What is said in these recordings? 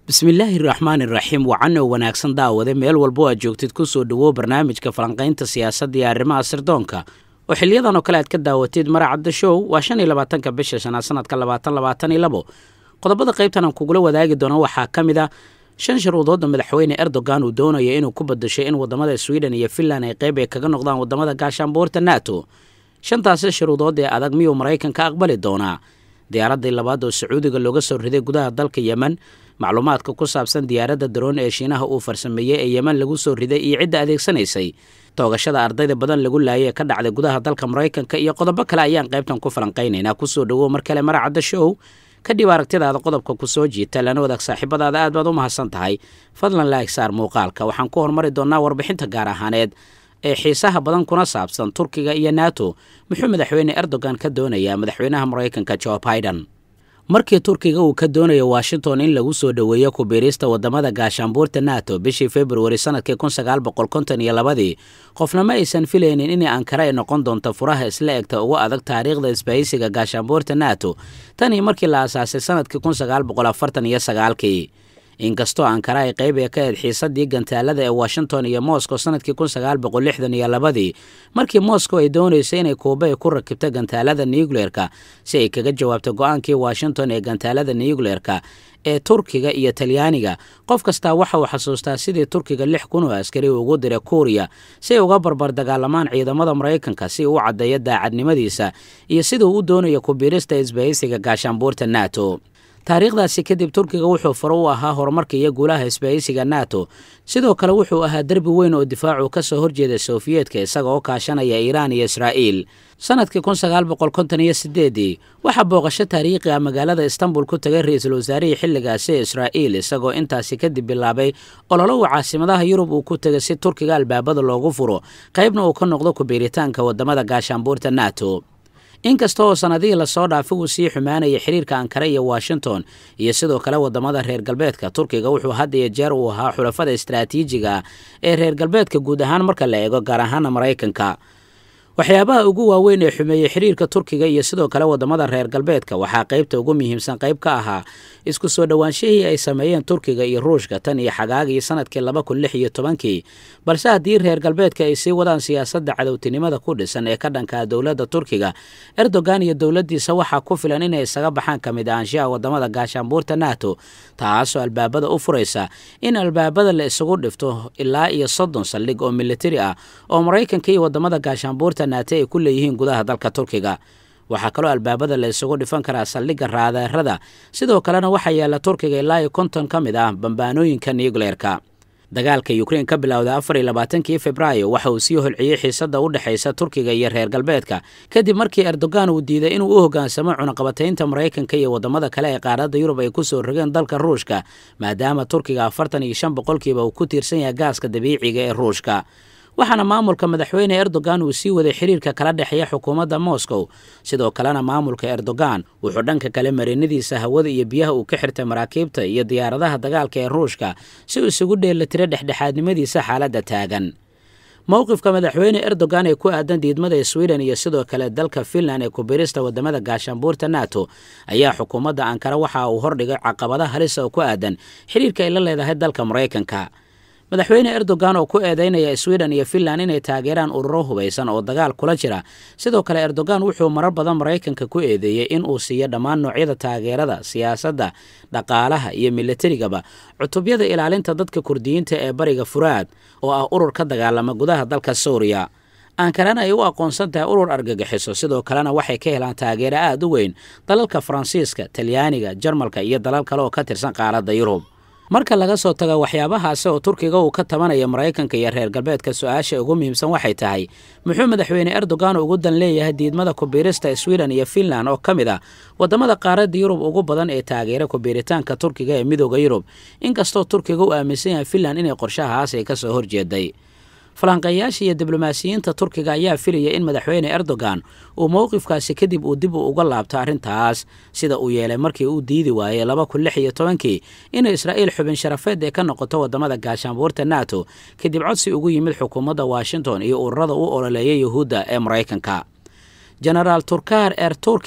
bismillaahi raxmaani raxiim wacan oo wanaagsan daawade meel walbo aad joogtid ku soo dhowow barnaamijka falanqaynta siyaasadda iyo arrimaha sirdoonka oo xiliyadan oo kale aad ka daawatid maracadda show waa shan iyo labaatanka bisha shanaad sanadka labaatan labaatan iyo labo qodobada qaybtan aan kugula wadaagi doono waxaa ka mid a shan shuruudoodda madaxweyne erdogan uu doonayo inuu ku badasho in wadamada sweden iyo finland ay qayb ay kaga noqdaan wadamada gaashaanbuurta nato shantaasi shuruudood ee adag miyuu maraykanka aqbali doonaa diyaaraddii labaad oo sacuudiga looga soo riday gudaha dalka yemen macluumaadka ku saabsan diyaaradda daroon ee shiinaha uu farsameeyey ee yemen lagu soo riday iyo cidda adeegsanaysay toogashada ardayda badan lagu laayay ee ka dhacday gudaha dalka maraykanka iyo qodobo kale ayaan qaybtan ku falanqaynaynaa kusoo dhowow mar kale maracadda show kadhib aragtidaada qodobka ku soo jiita lana wadaag saaxiibadaada aad baad u mahadsan tahay fadlan laag saar muuqaalka waxaan ku hormari doonnaa warbixinta gaar ahaaneed ee xiisaha badan kuna saabsan turkiga iyo nato muxuu madaxweyne erdogan ka doonayaa madaxweynaha maraykanka jo biden markii turkiga uu ka doonayo washington in lagu soo dhoweeyo kubiirista wadamada gaashaanbuurta nato bishii februari sanadkii kun sagaal boqol konton iyo labadii qofna ma aysan filaynin in ankara ay noqon doonto furaha isla egta ugu adag taariikhda isbahaysiga gaashaanbuurta nato tanii markii la aasaasay sanadkii kun sagaal boqol afartan iyo sagaalkii inkastoo ankara ay qayb ee ka ahed xiisadii gantaalada ee washington iyo moscow sanadkii kun sagaal boqol lixdan iyo labadii markii moscow ay doonaysay inay kuuba ay ku rakibto gantaalada nucleerka si ay kaga jawaabto go-aankii washington ee gantaalada nucleerka ee turkiga iyo talyaaniga qof kastaa waxa uu xasuustaa sidii turkiga lix kun oo askari ugu diray kuuriya si ay uga barbar dagaalamaan ciidamada maraykanka si uu u caddeeyo daacadnimadiisa iyo siduu u doonayo kubiirista isbahaysiga gaashaanbuurta nato taariikhdaasi kadib turkiga wuxuu faro u ahaa horumarka iyo guulaha isbahaysiga nato sidoo kale wuxuu ahaa derbi weyn oo difaacu ka soo horjeeda sofiyeetka isaga oo kaashanaya iiraan iyo israa'iil sanadkii kun sagaal boqol konton iyo sideedii waxaa booqasho taariikhi ah magaalada istanbul ku tagay ra-iisul wasaarihii xilligaasi ee israa'iil isagoo intaasi kadib bilaabay ololo uu caasimadaha yurub uu ku tegay si turkiga albaabada loogu furo qaybna uu ka noqdo kubiiritaanka wadamada gaashaanbuurta nato inkasta oo sanadihii lasoo dhaafay uu sii xumaanaya xiriirka ankara iyo washington iyo sidoo kale wadamada reer galbeedka turkiga wuxuu had iyo jeer uu ahaa xulafada istaraatiijiga ah ee reer galbeedka guud ahaan marka la eego gaar ahaana maraykanka waxyaabaha ugu waaweyn ee xumeeyey xiriirka turkiga iyo sidoo kale wadamada reer galbeedka waxaa qaybta ugu muhiimsan qayb ka ahaa isku soo dhowaanshihii ay sameeyeen turkiga iyo ruushka tan iyo xagaagii sanadkii laba kun lix iyo tobankii balse haddii reer galbeedka ay sii wadaan siyaasadda cadowtinimada ku dhisan ee ka dhankaa dowladda turkiga erdogan iyo dowladdiisa waxaa ku filan inay isaga baxaan ka mid ahaanshaha wadamada gaashaanbuurta nato taasoo albaabada u furaysa in albaabada la isugu dhifto ilaa iyo soddon saldhig oo militari ah oo maraykanka iyo wadamada gaashaanbuurta naate ay ku leeyihiin gudaha dalka turkiga waxaa kaloo albaabada la isugu dhifan karaa saldhigga raadeerada sidoo kalena waxaa yaalla turkiga ilaa iyo konton ka mid ah bambaanooyinka nucleerka dagaalka yukrain ka bilowda afar iyo labaatankii februaayo waxa uu sii holciyey xiisadda u dhexaysa turkiga iyo reer galbeedka kadib markii erdogan uu diiday inuu u hoggaansamo cunaqabataynta maraykanka iyo wadamada kale ee qaaradda yurub ay ku soo rogeen dalka ruushka maadaama turkiga afartan iyo shan boqolkiiba uu ku tiirsan yahay gaaska dabiiciga ee ruushka waxaana maamulka madaxweyne erdogan uu sii waday xiriirka kala dhexeeya xukuumadda moscow sidoo kalena maamulka erdogan wuxuu dhanka kale marinadiisa hawada iyo biyaha uu ka xirtay maraakiibta iyo diyaaradaha dagaalka ee ruushka si uu isugu dheelitiro dhexdhexaadnimadiisa xaaladda taagan mowqifka madaxweyne erdogan ee ku aadan diidmada sweden iyo sidoo kale dalka finland ee kubirista wadamada gaashaanbuurta nato ayaa xukuumadda ankara waxa uu hordhigay caqabada halisa oo ku aadan xiriirka ay la leedahay dalka maraykanka madaxweyne erdogan oo ku eedeynaya sweden iyo finland inay taageeraan ururo hubaysan oo dagaal kula jira sidoo kale erdogan wuxuu marar badan maraykanka ku eedeeyey in uu siiyo dhammaan noocyada taageerada siyaasadda dhaqaalaha iyo militarigaba cutubyada ilaalinta dadka kurdiyiinta ee bariga furaad oo ah urur ka dagaalama gudaha dalka suuriya ankarana ay u aqoonsan tahay urur argagixiso sidoo kalena waxay ka helaan taageero aada u weyn dalalka faransiiska talyaaniga jarmalka iyo dalal kale oo ka tirsan qaaradda yurub marka laga soo tago waxyaabahaasi oo turkiga uu ka tabanaya maraykanka iyo reer galbeedka su-aasha ugu muhiimsan waxay tahay muxuu madaxweyne erdogan ugu dan leeyahay diidmada kubiirista sweden iyo finland oo ka mid ah wadamada qaaradda yurub ugu badan ee taageera kubiiritaanka turkiga ee midooda yurub inkastoo turkiga u aaminsan yahay finland inay qorshahaas ay ka soo horjeeday falanqeeyaasha iyo diblomaasiyiinta turkiga ayaa filaya in madaxweyne erdogan uu mowqifkaasi kadib uu dib u uga laabto arrintaas sida uu yeelay markii uu diidi waayey laba kun lix iyo tobankii inay israa'iil xubin sharafeed ee ka noqoto wadamada gaashaanbuurta nato kadib codsi ugu yimid xukuumadda washington iyo ururada u ololeeya yuhuudda ee maraykanka genaraal turkar er turki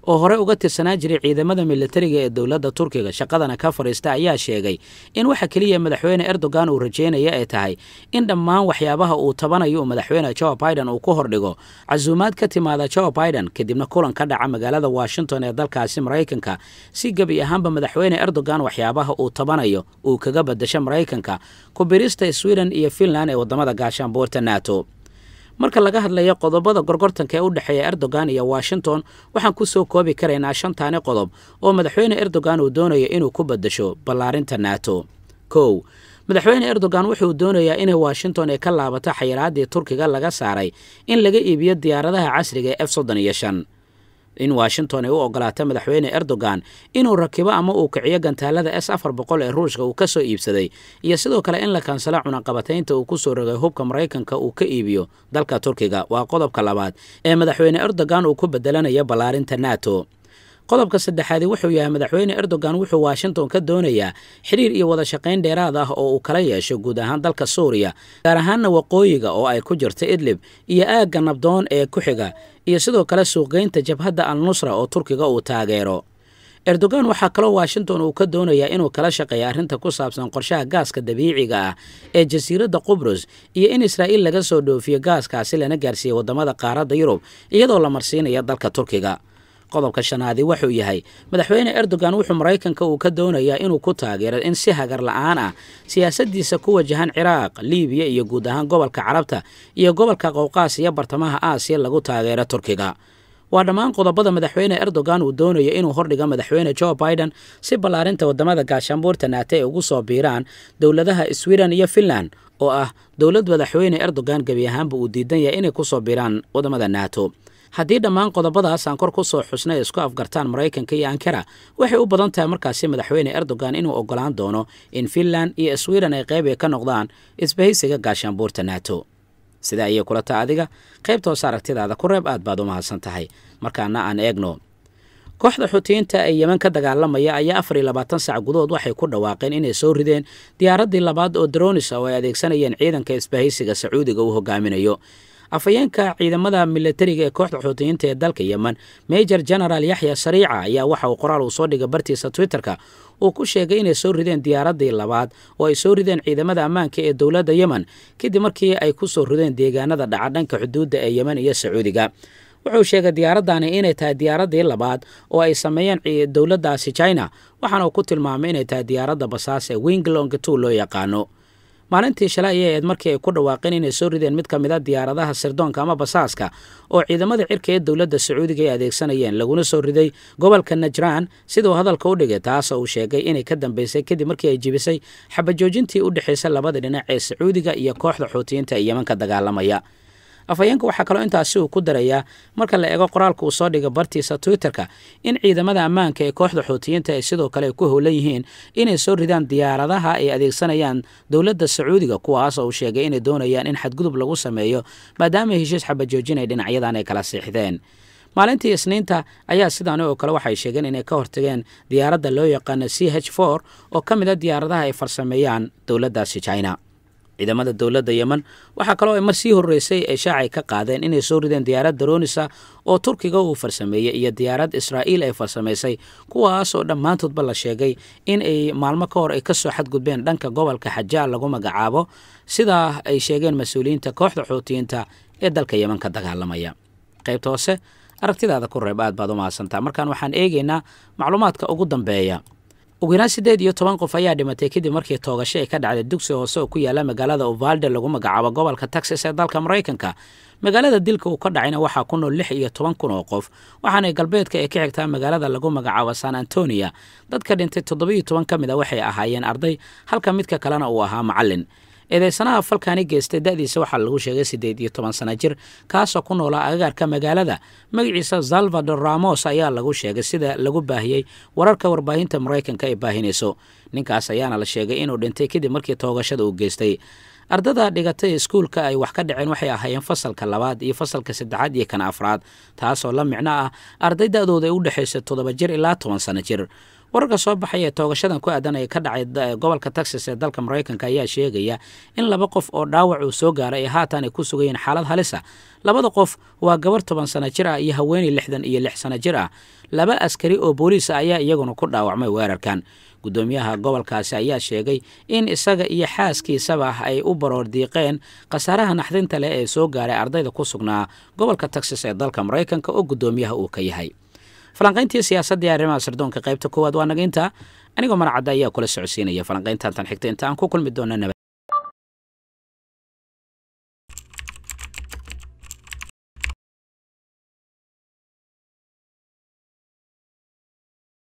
oo hore uga tirsanaan jiray ciidamada militariga ee dowladda turkiga shaqadana ka fadhiista ayaa sheegay in waxa keliya madaxweyne erdogan uu rajeynaya ay tahay in dhammaan waxyaabaha uu tabanayo uu madaxweyne joe biden uu ku hordhigo casuumaad ka timaada joe biden kadibna kulan ka dhaca magaalada washington ee dalkaasi maraykanka si gebi ahaanba madaxweyne erdogan waxyaabaha uu tabanayo uu kaga badasho maraykanka kubirista sweden iyo finland ee wadamada gaashaanbuurta nato marka laga hadlayo qodobada gorgortanka ee u dhexeeya erdogan iyo washington waxaan ku soo koobi karaynaa shantaani qodob oo madaxweyne erdogan uu doonayo inuu ku badasho ballaarinta nato kow madaxweyne erdogan wuxuu doonayaa inay washington ay ka laabato xayiraadii turkiga laga saaray in laga iibiyo diyaaradaha casriga ee f soddon iyo shan in washington ay u ogolaato madaxweyne erdogan inuu rakibo ama uu kiciyo gantaalada s afar boqol ee ruushka uu ka soo iibsaday iyo sidoo kale in la kansalo cunaqabataynta uu ku soo rogay hubka maraykanka uu ka iibiyo dalka turkiga waa qodobka labaad ee madaxweyne erdogan uu ku bedelanayo ballaarinta nato qodobka saddexaadi wuxuu yahay madaxweyne erdogan wuxuu washington ka doonayaa xiriir iyo wada shaqayn dheeraad ah oo uu kala yeesho guud ahaan dalka suuriya gaar ahaanna waqooyiga oo ay ku jirto idlib iyo aagga nabdoon ee ku xiga iyo sidoo kale suuqgeynta jabhadda al nusra oo turkiga uu taageero erdogan waxaa kaloo washington uu ka doonayaa inuu kala shaqeeya arrinta ku saabsan qorshaha gaaska dabiiciga ah ee jasiiradda qubrus iyo in israa'iil laga soo dhoofiyo gaaskaasi lana gaarsiiya waddamada qaaradda yurub iyadoo la marsiinaya dalka turkiga qodobka shanaadi wuxuu yahay madaxweyne erdogan wuxuu maraykanka uu ka doonayaa inuu ku taageero in si hagar la'aan ah siyaasaddiisa ku wajahan ciraaq liibiya iyo guud ahaan gobolka carabta iyo gobolka qowqaas iyo bartamaha aasiya lagu taageero turkiga waa dhammaan qodobada madaxweyne erdogan uu doonayo inuu hordhigo madaxweyne joe biden si ballaarinta waddamada gaashaanbuurta naate ay ugu soo biiraan dowladaha sweden iyo finland oo ah dowlad madaxweyne erdogan gebi ahaanba uu diidan yahay inay ku soo biiraan waddamada nato haddii dhammaan qodobadaas aan kor ku soo xusnay isku afgartaan maraykanka iyo ankara waxay u badan tahay markaasi madaxweyne erdogan inuu ogolaan doono in finland iyo sweden ay qayb ay ka noqdaan isbahaysiga gaashaanbuurta nato sidaa ayay kula taa adiga qaybta hoose aragtidaada ku reeb aad baad u mahadsan tahay markaana aan eegno kooxda xutiyiinta ee yeman ka dagaalamaya ayaa afar iyo labaatan sac gudahood waxay ku dhawaaqeen inay soo rideen diyaaraddii labaad oo dronis oo ay adeegsanayeen ciidanka isbahaysiga sacuudiga uu hogaaminayo afhayeenka ciidamada milatariga ee kooxda xuutiyiinta ee dalka yemen major general yaxya sariica ayaa waxa uu qoraal uu soo dhigay bartiisa twitterka uu ku sheegay inay soo rideen diyaaraddii labaad oo ay soo rideen ciidamada ammaanka ee dowladda yemen kadib markii ay ku soo rideen deegaanada dhaca dhanka xuduudda ee yemen iyo sacuudiga wuxuu sheegay diyaaraddaani inay tahay diyaaraddii labaad oo ay sameeyeen dowladdaasi china waxaana uu ku tilmaamay inay tahay diyaaradda basaas ee winglong two loo yaqaano maalintii shalay ayay ahayd markii ay ku dhawaaqeen inay soo rideen mid ka mid a diyaaradaha sirdoonka ama basaaska oo ciidamada cirka ee dowladda sacuudiga ay adeegsanayeen laguna soo riday gobolka najraan siduu hadalka u dhigay taasoo uu sheegay inay ka dambeysay kadib markii ay jibisay xabajoojintii u dhexaysay labada dhinac ee sacuudiga iyo kooxda xuutiyiinta ee yeman ka dagaalamaya afhayeenka waxaa kaloo intaasi uu ku darayaa marka la eego qoraalka uu soo dhigay bartiisa twitterka in ciidamada ammaanka ee kooxda xuutiyiinta ay sidoo kale ku howlan yihiin inay soo ridaan diyaaradaha ay adeegsanayaan dowladda sacuudiga kuwaas oo uu sheegay inay doonayaan in xadgudub lagu sameeyo maadaama heshiis xabajoojin ay dhinacyadan ay kala siixdeen maalintii isniinta ayaa sidaani oo kale waxay sheegeen inay ka hortageen diyaaradda loo yaqaano c h for oo ka mid a diyaaradaha ay farsameeyaan dowladdaasi china ciidamada dowladda yemen waxaa kaloo ay mar sii horreysay ay shaacay ka qaadeen inay soo rideen diyaarad daroonisa oo turkiga uu farsameeyey iyo diyaarad israa'iil ay farsamaysay kuwaas oo dhammaantoodba la sheegay in ay maalmo ka hor ay ka soo xadgudbeen dhanka gobolka xajaal lagu magacaabo sidaa ay sheegeen mas-uuliyiinta kooxda xuutiyiinta ee dalka yemen ka dagaalamaya qaybta hoose aragtidaada ku reeb aad baad u mahadsantaa markaan waxaan eegaynaa macluumaadka ugu dambeeya ugu yaraan siddeed iyo toban qof ayaa dhimatay kadib markii toogasho ay ka dhacday dugsi hoose oo ku yaala magaalada uvalde lagu magacaabo gobolka texas ee dalka maraykanka magaalada dilka uu ka dhacayna waxaa ku nool lix iyo toban kun oo qof waxaana galbeedka ay ka xigtaa magaalada lagu magacaabo san antonia dadka dhintay toddobiyo toban ka mid a waxay ahaayeen arday halka midka kalena uu ahaa macallin eedeysanaha falkaani geystay da'diisa waxaa lagu sheegay siddeed iyo toban sana jir kaasoo ku noolaa agagaarka magaalada magaciisa salvador ramos ayaa lagu sheegay sida lagu baahiyey wararka warbaahinta maraykanka ay baahinayso ninkaas ayaana la sheegay inuu dhintay kadib markii toogashada uu geystay ardada dhigatay iskuulka ay wax ka dhaceen waxay ahaayeen fasalka labaad iyo fasalka saddexaad iyo kan afraad taasoo la micno ah arday da'dooda ay u dhexaysa toddoba jir ilaa toban sano jir wararka soo baxay ee toogashadan ku aadan ee ka dhacay gobolka texas ee dalka maraykanka ayaa sheegaya in laba qof oo dhaawac uu soo gaaray ay haatan ay ku sugayeen xaalad halisa labada qof waa gabar toban sano jir ah iyo haweeney lixdan iyo lix sano jir ah laba askari oo booliis ah ayaa iyaguna ku dhaawacmay weerarkan guddoomiyaha gobolkaasi ayaa sheegay in isaga iyo xaaskiisaba ay u baroor diiqeen khasaaraha naxdinta leh ee soo gaaray ardayda ku sugnaa gobolka texas ee dalka maraykanka oo guddoomiyaha uu ka yahay falanqayntii siyaasadda ee arrimaha sirdoonka qaybta koowaad waa naga intaa anigoo marcadda ayaa kula socodsiinaya falanqayntan tan xigta inta aan ku kulmi doona nabad